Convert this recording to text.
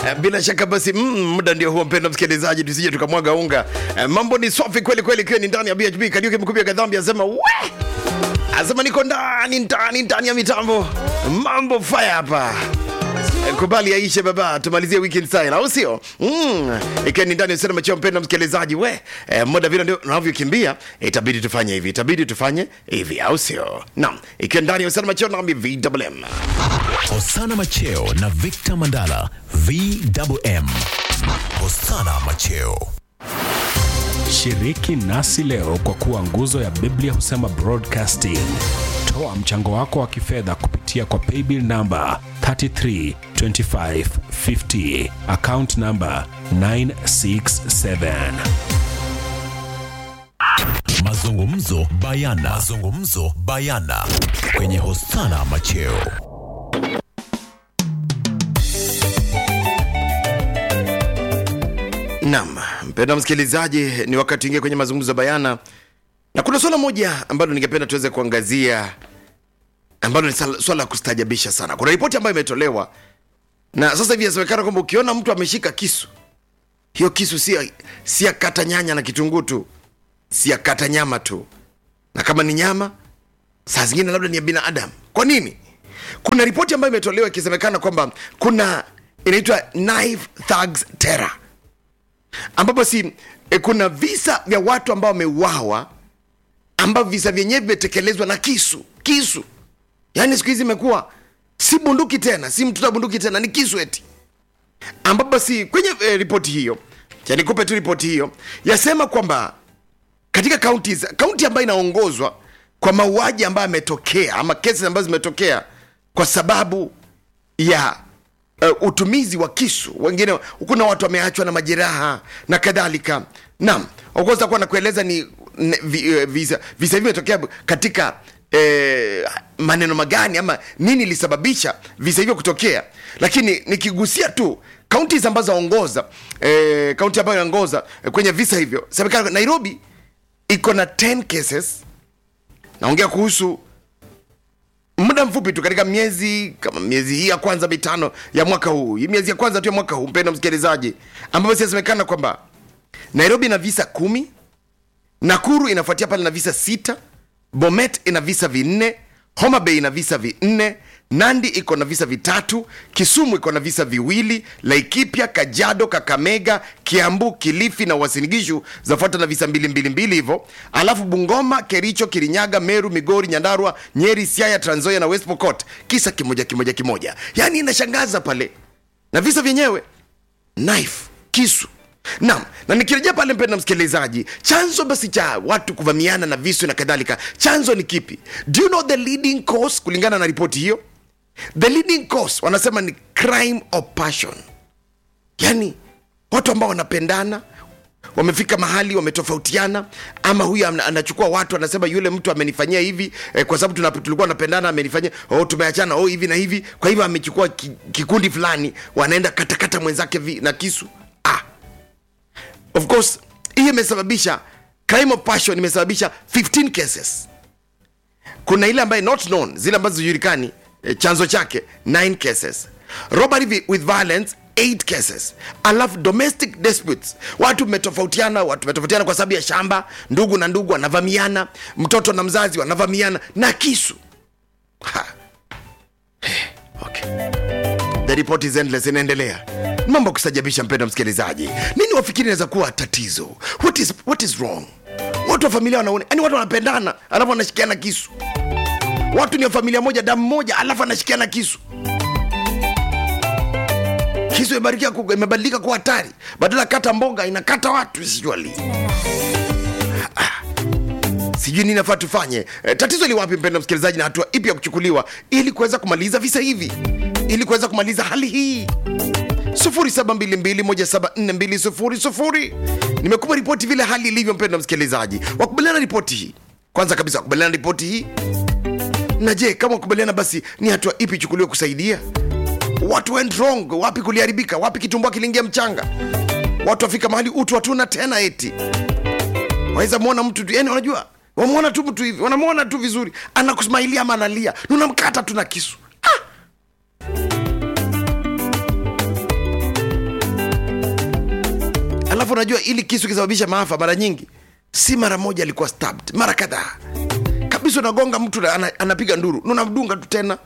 Eh, bila shaka basi mm, muda ndio huo mpendo msikilizaji tusije tukamwaga unga eh, mambo ni safi kweli kweli ikiwa ni ndani ya bhb kariuke mkubia kadhambi asema we asema niko ndani ndani ndani ya mitambo mambo fire hapa Eh, kubali yaishe baba tumalizie weekend style au sio mm. ikiwa ni ndani ya sinema chao mpendo msikilizaji we eh, muda vile ndio unavyokimbia itabidi tufanye hivi itabidi tufanye hivi au sio naam ikiwa ndani ya sinema chao nami vwm Hosana Macheo na Victor Mandala VMM. Hosana Macheo. Shiriki nasi leo kwa kuwa nguzo ya Biblia husema broadcasting. Toa mchango wako wa kifedha kupitia kwa paybill namba 332550 account namba 967. Mazungumzo bayana. Mazungumzo bayana kwenye Hosana Macheo. Naam, mpenda msikilizaji, ni wakati ingia kwenye mazungumzo bayana, na kuna swala moja ambalo ningependa tuweze kuangazia ambalo ni sala- swala la kustajabisha sana. Kuna ripoti ambayo imetolewa na sasa hivi inasemekana kwamba ukiona mtu ameshika kisu, hiyo kisu si ya- si ya kata nyanya na kitunguu tu, si ya kata nyama tu, na kama ni nyama, saa zingine labda ni ya binadamu. Kwa nini? Kuna ripoti ambayo imetolewa ikisemekana kwamba kuna inaitwa knife thugs terror ambapo si e, kuna visa vya watu ambao wameuawa ambavyo visa vyenyewe vimetekelezwa na kisu kisu yaani siku hizi imekuwa si bunduki tena si mtoto wa bunduki tena ni kisu eti ambapo si kwenye e, ripoti hiyo cha nikupe tu ripoti hiyo yasema kwamba katika kaunti kaunti ambayo inaongozwa kwa mauaji ambayo yametokea ama kesi ambazo zimetokea kwa sababu ya uh, utumizi wa kisu wengine kuna watu wameachwa na majeraha na kadhalika naam okoza kuwa nakueleza ni ne, vi, uh, visa visa hivi vimetokea katika eh, maneno magani ama nini ilisababisha visa hivyo kutokea lakini nikigusia tu kaunti ambazo aongoza eh, kaunti ambayo inaongoza eh, kwenye visa hivyo serikali nairobi iko na 10 cases naongea kuhusu muda mfupi tu katika miezi kama miezi hii ya kwanza mitano ya mwaka huu hii miezi ya kwanza tu ya mwaka huu mpendo msikilizaji ambapo sinasemekana kwamba nairobi ina visa kumi nakuru inafuatia pale na visa sita bomet ina visa vinne homa bay ina visa vinne nandi iko na visa vitatu kisumu iko na visa viwili laikipia kajado kakamega kiambu kilifi na wasinigishu zafuata na visa mbili mbili mbili hivyo alafu bungoma kericho kirinyaga meru migori nyandarua nyeri siaya tranzoya na west pokot kisa kimoja kimoja kimoja yaani inashangaza pale na visa vyenyewe knife kisu naam na nikirejea pale mpenda msikilizaji chanzo basi cha watu kuvamiana na visu na kadhalika chanzo ni kipi do you know the leading cause kulingana na ripoti hiyo the leading cause wanasema ni crime of passion yani watu ambao wanapendana wamefika mahali wametofautiana ama huyu ana- anachukua watu anasema yule mtu amenifanyia hivi eh, kwa sababu tuna- tulikuwa napendana amenifanyia oh, tumeachana oh, hivi na hivi kwa hivyo amechukua ki, kikundi fulani wanaenda katakata mwenzake vi, na kisu ah. of course hii imesababisha crime of passion imesababisha 15 cases kuna ile ambaye not known zile ambazo zijulikani eh, chanzo chake 9 cases robbery vi- with violence 8 cases alafu domestic disputes watu mmetofautiana watu mmetofautiana kwa sababu ya shamba ndugu na ndugu wanavamiana mtoto na mzazi wanavamiana na kisu ha. Eh, okay the report is endless inaendelea mambo ya kustajabisha mpendo msikilizaji nini wafikiri inaweza kuwa tatizo what is, what is wrong watu wa familia wanaona yani watu wanapendana alafu wanashikiana kisu watu ni wa familia moja damu moja alafu anashikiana kisu kisu imebarikia ku- imebadilika kuwa hatari badala ya kata mboga inakata watu sijuali sijui nini nafaa tufanye e, tatizo li wapi mpendo msikilizaji na hatua ipi ya kuchukuliwa ili kuweza kumaliza visa hivi ili kuweza kumaliza hali hii 0722174200 nimekupa ripoti vile hali ilivyo mpendo msikilizaji wakubaliana na ripoti hii kwanza kabisa wakubaliana na ripoti hii na je kama wakubaliana basi ni hatua ipi ichukuliwe kusaidia watu went wrong wapi kuliharibika wapi kitumbua kiliingia mchanga watu wafika mahali utu hatuna tena eti waweza mwona mtu tu yani unajua wamwona tu mtu hivi wanamwona tu vizuri anakusmailia ama analia na unamkata tu na kisu ah! alafu unajua ili kisu kisababisha maafa mara nyingi si mara moja alikuwa stabbed mara kadhaa kabisa unagonga mtu na ana, anapiga nduru na unamdunga tu tena